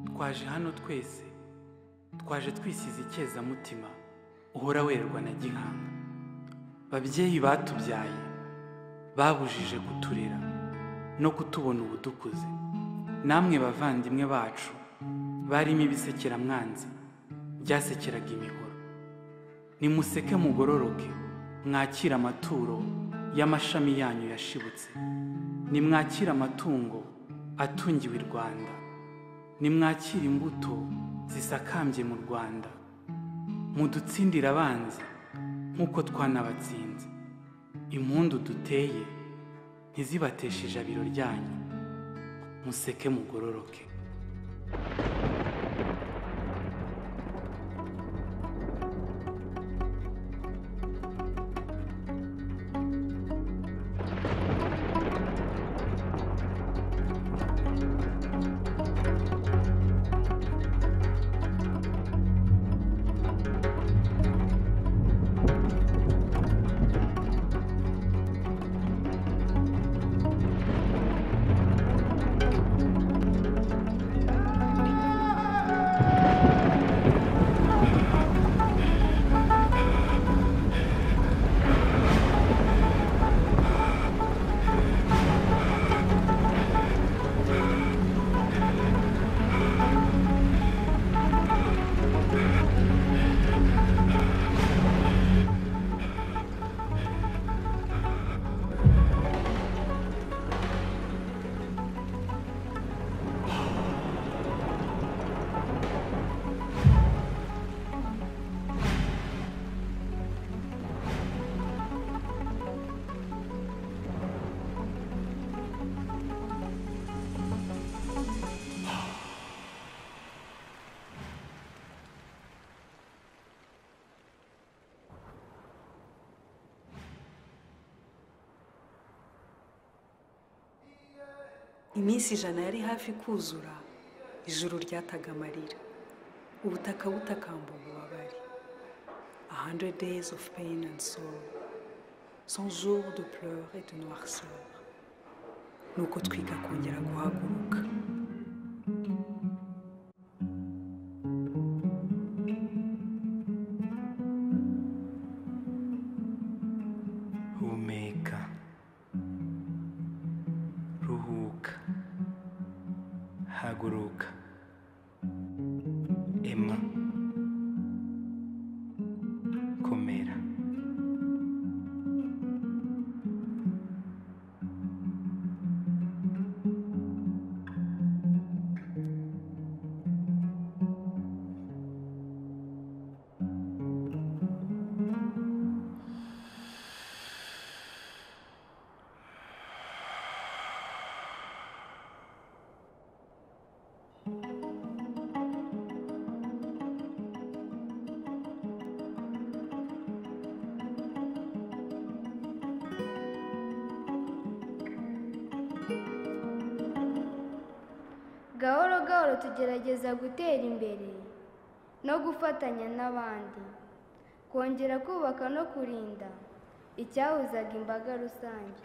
twaje hano twese twaje twisize icyezamutima uhora werwa na gihanga babyeyi batubyaye babujije kuturera no kutubona ubudukuze namwe bavandimwe bacu barimo ibisekeramwanzi byasekeraga imihoro nimuseke mugororoke mwakire amaturo y'amashami yanyu yashibutse nimwakire amatungo atungiwe i rwanda nimwakire imbuto zisakambye mu rwanda mudutsindire abanzi nk'uko twanabatsinze impundu duteye ntizibateshe ijabiro ryanyu museke mugororoke iminsi ijana yari hafi kuzura ijuru ryataga amarira ubutaka butakamba ububabare a hundred days of pain and sorrow cent jours de pleurs et de noirceur nuko twiga kongera guhaguruka humeka ruhuka haguruka ema komera gahoro gahoro tugerageza gutera imbere no gufatanya n'abandi kongera kubaka no kurinda icyahuzaga imbaga rusange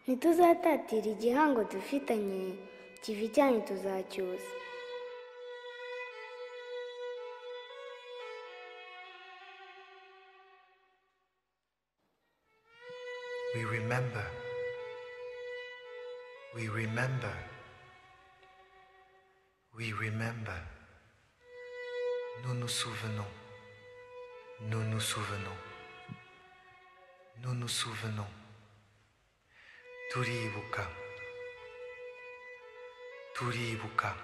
ntituzatatira igihango dufitanye kiva ijyanye tuzacyusa We remember. We remember. We remember. Nous nous souvenons. Nous nous souvenons. Nous nous souvenons. Turibuka. Turibuka.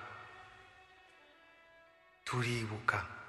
Turibuka.